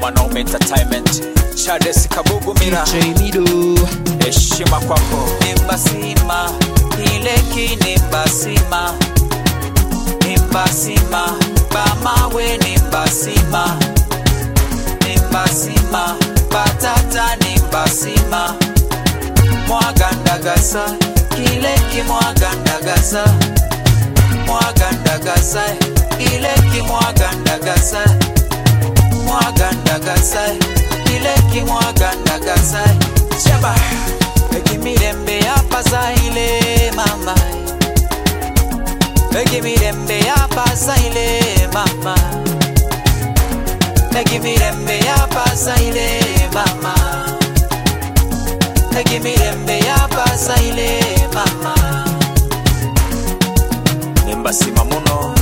mwanaume entertainment Charles Kabugumira DJ Mido heshima kwako nimbasima ileki nimbasima nimbasima bamawe nimbasima nimbasima batata nimbasima mwagandagasa kileki mwagandagasa mwagandagasa ileki mwagandagasa mwagandagasa ileki mwagandagasa shaba ekimirembe yapasaile mama ekimirembe yapasaile mama ekimirembe yapasaile mama ekimirembe yapasaile mama nimbasima muno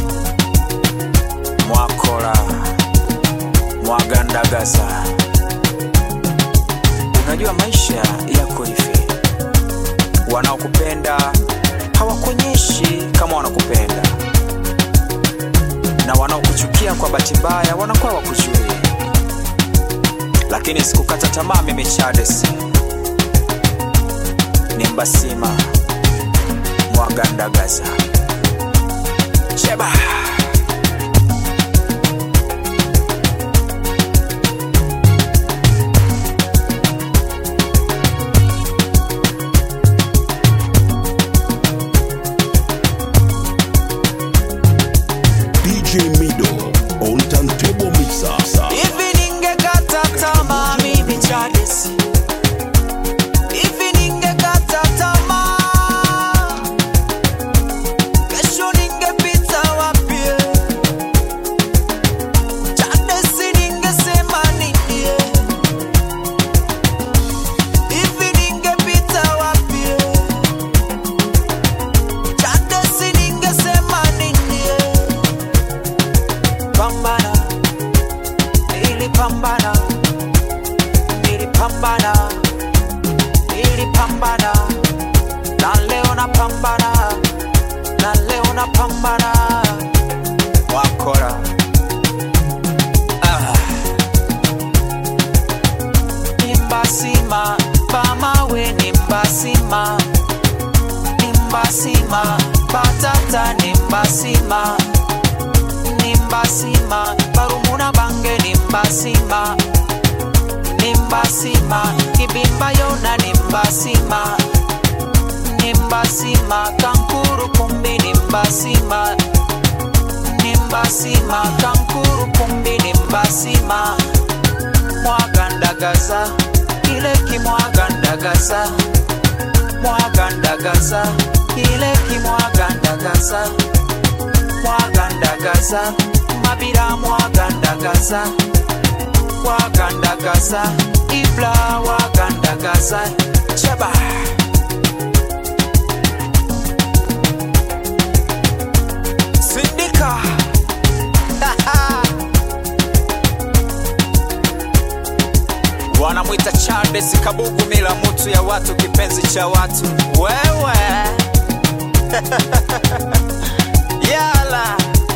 mwakola mwagandagaza unajua maisha yako hivi wanaokupenda hawakuonyeshi kama wanakupenda na wanaokuchukia kwa bahati mbaya wanakuwa wakujui lakini sikukata tamaa mimi chades nimbasima mwagandagaza sheba DJ Mido on Turntable Mixer. Hivi ningekata tamaa mimi Charles, hivi ningekata tamaa, kesho ningepita wapi? Charles, ningesema nini? Hivi ningepita wapi? Charles, ningesema nini? Pambana nilipambana nilipambana nilipambana na leo napambana na leo napambana wakora ah. nimbasima pamawe nimbasima nimbasima patata nimbasima nimbasima barumuna bange nimbasima nimbasima kibimba yona nimbasima nimbasima kankuru kumbi nimbasima nimbasima kankuru kumbi nimbasima mwagandagaza ileki mwagandagaza mwagandagaza ileki mwagandagaza mwagandagaza mabira mwagandagaza wagandagaza ibla wagandagaza chaba sindika wanamwita Charles Kabugumila, mutu ya watu, kipenzi cha watu. Wewe yala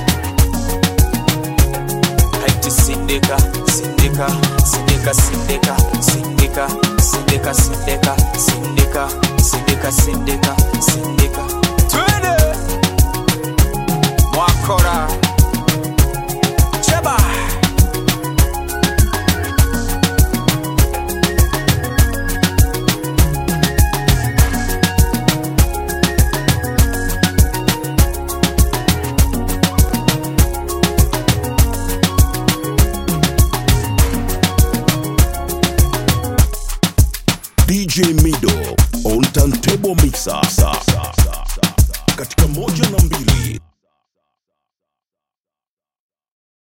haiti sindika sindika sindika sindika sindika sindika sindika sindika sindika sindika sindika twende mwakora cheba DJ Mido on Turntable Mixer. Katika moja na mbili